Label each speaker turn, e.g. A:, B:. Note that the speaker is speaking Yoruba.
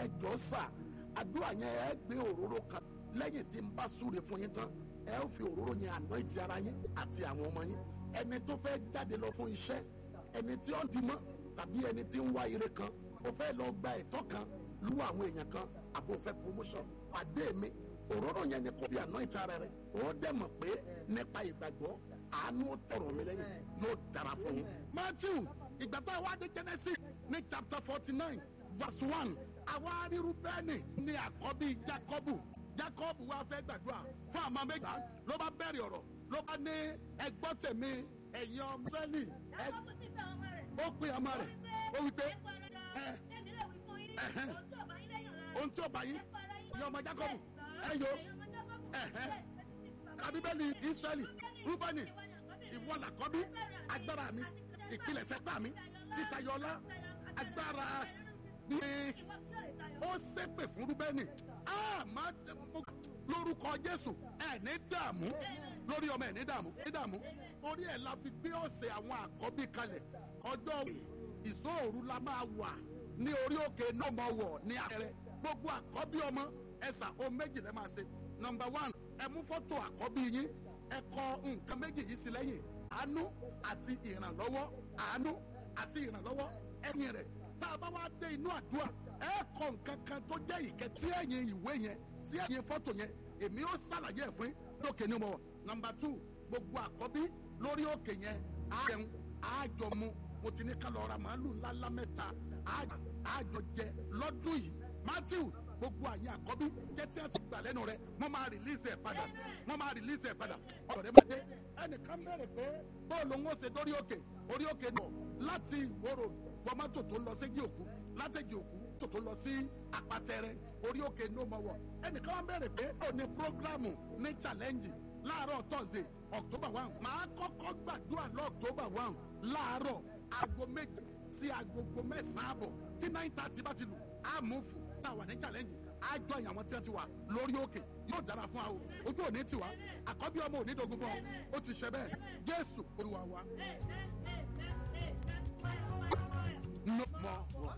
A: ẹjọ́ sà àdúrà yẹn ẹ gbé òróró kan lẹ́yìn tí n bá súre fún yín tán ẹ ó fi òróró yẹn àná ìtì ara yín àti àwọn ọmọ yín ẹni tó fẹ́ jáde lọ fún iṣẹ́ ẹni tí ó ń dimọ́ tàbí ẹni tí ń wá ire kan ó fẹ́ lọ gba ẹ̀tọ́ kan lu àwọn èèyàn kan àbò fẹ́ promotion pàdé mi òróró yẹn ni kò fi àná ìtì ara rẹ ó dẹ̀ mọ̀ pé nípa ìgbàgbọ́ àánú tọrọ mi lẹ́yìn yóò dára fún yín. Matthew ìgbà tá a wá dé Genesis ní chapter forty nine verse one àwa ríru bẹ́ẹ̀ni ní àkọ́bí Jacobu Jacob wá fẹ́ gbàdúrà fún àmọ́ méjì ló bá bẹ̀rẹ̀ ọ̀rọ̀ ló bá ní ẹgbọ́ tèmi ẹ̀yin ọmọ Ísírẹ́lì ẹ ó pín ọmọ rẹ̀ ó wí pé ẹ ẹhẹn ohun tí ó bá yín ẹ̀yin ọmọ Jacob ẹ yo ẹhẹn abíbẹ́lì Ísírẹ́lì Rúbẹ́nì ìwọ làkọ́bí agbára mi ìpilẹ̀ṣẹ̀ gbà mí títayọlá agbára mi ó ṣépè fún Rúbẹ́nì lórúkọ Jésù ẹ ní dààmú lórí ọmọ ẹ ní dààmú ní dààmú orí ẹ la fi gbé ọ̀sẹ̀ àwọn àkọ́bí kalẹ̀ ọjọ́ ìṣòro la máa wà ní orí òkè nọ́mọ̀wọ̀ ní àpẹẹrẹ gbogbo àkọ́bí ọmọ ẹ̀sà o méjì lẹ́ máa ṣe nọmba one ẹ mú fọ́tò àkọ́bí yín ẹ kọ nǹkan méjì yìí sí lẹ́yìn àánú àti ìrànlọ́wọ́ àánú àti ìrànlọ́wọ́ ẹ̀yìn rẹ̀ tá a bá wá dé inú àdúrà ẹ kọ nǹkan kan tó jẹ́ ìkẹ́ tí ẹ̀yìn ìwé yẹn tí ẹ̀yìn fọ́tò yẹn èmi ó ṣàlàyé ẹ̀ fún lókè ní mo wọ̀ nọmba two gbogbo àkọ́bí lórí òkè yẹn á jẹun á jọ mu mo ti ní ká lọ ra màálù ńláńlá mẹ́ta á jọ jẹ lọ́dún yìí Matthew gbogbo àyè àkọ́bí jẹ́ tí a ti gbà lẹ́nu rẹ̀ wọ́n máa rìlíìsì ẹ̀ padà wọ́n máa rìlíìsì ẹ̀ padà ọ̀rọ̀ rẹ̀ máa dé ẹnìkan bẹ̀rẹ̀ pé bọ́ọ̀lù ń ṣe dórí òkè orí òkè nọ láti ìwòrò fọmátò tó ń lọ sí òkú látẹ̀jì òkú tó tó lọ sí àpàtẹrẹ orí òkè ní ọmọ wọ ẹnìkan wọn bẹ̀rẹ̀ pé ó ní programu ní challenge láàárọ̀ tọ́sídẹ̀ẹ́ October one màá kọ́kọ́ gbàdúrà lọ́ October one láàárọ̀ aago méje sí agogo mẹ́sàn-án àbọ̀ tí nine thirty bá ti lù á mú fún tá a wà ní challenge àjọ ìyàwó tí wọ́n ti wà lórí òkè yóò dára fún wa o ojú òní tiwa àkọ́bí ọmọ òní dogun fún ọ ó ti ṣe bẹ́ẹ̀ Jésù Olúwa wa. no more.